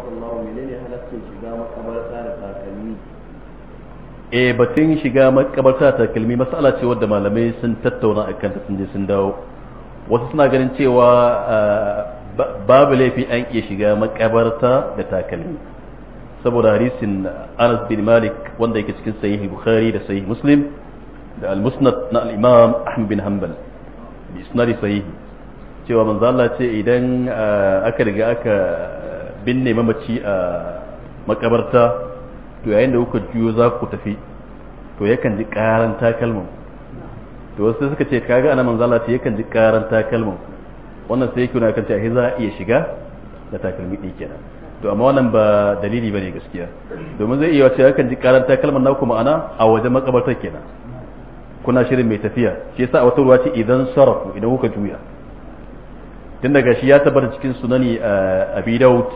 Allah menene halaccin shiga makabarta da takalmi e batun shiga makabarta ta kalmi masala ce wadda malamai sun tattauna a kanta sun je sun dawo wasu suna ganin cewa babu laifi an iya shiga makabarta da takalmi saboda hadisin Anas bin Malik wanda yake cikin sahih Bukhari da sahih Muslim da al-Musnad na al-Imam Ahmad bin Hanbal bi isnadi sahih cewa manzo Allah ce idan aka riga aka binne mamaci a makabarta to yayin da kuka juyo za ku tafi to yakan ji karan takalman to wasu suka ce kaga ana manzo Allah ce yakan ji karan takalman wannan sai yake nuna kan cewa za a iya shiga da takalmi din kenan to amma wannan ba dalili bane gaskiya domin zai iya cewa yakan ji karan takalman naku ma'ana a wajen makabartar kenan kuna shirin mai tafiya shi yasa a wata ruwa ce idan sarafu idan kuka juya tun daga shi ya tabbata cikin sunani abi daud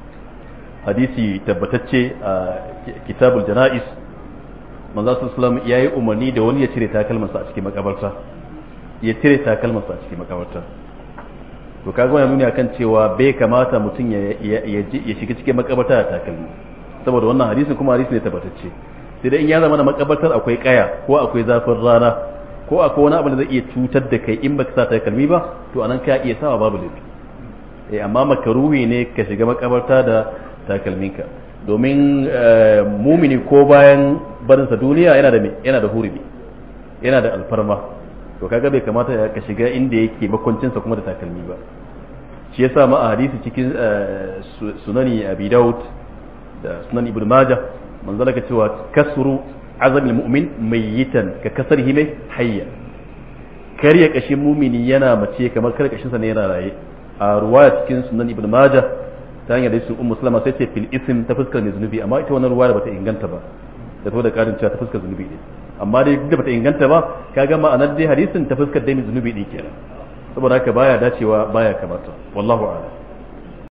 hadisi tabbatacce a kitabul jana'is manzo sallallahu ya yi umarni da wani ya cire takalmansa a cikin makabarta ya cire takalmansa a cikin makabarta to kaga wannan nuni akan cewa bai kamata mutum ya ya shiga cikin makabarta da takalmi saboda wannan hadisin kuma hadisi ne tabbatacce sai dai in ya zama na makabartar akwai kaya ko akwai zafin rana ko akwai wani abu da zai iya cutar da kai in baka sa takalmi ba to anan ka iya sawa babu laifi eh amma makaruhi ne ka shiga makabarta da takalminka domin mumini ko bayan barinsa duniya yana da me yana da hurumi yana da alfarma to kaga bai kamata ka shiga inda yake makwancinsa kuma da takalmi ba shi yasa ma a hadisi cikin sunani abi daud da sunan ibn majah manzo ka cewa kasru azamil mu'min mayyitan ka kasarhi mai hayya karya kashin mumini yana mace kamar karya kashinsa ne yana raye a ruwaya cikin sunan ibn majah ta hanyar da su ummu salama sai ce fil ism ta fuskar ne zunubi amma ita wannan ruwaya bata inganta ba da to da karin cewa ta fuskar zunubi ne amma dai duk da bata inganta ba kaga ma'anar dai hadisin ta fuskar dai zunubi ne kenan saboda haka baya dacewa baya kamata wallahu a'lam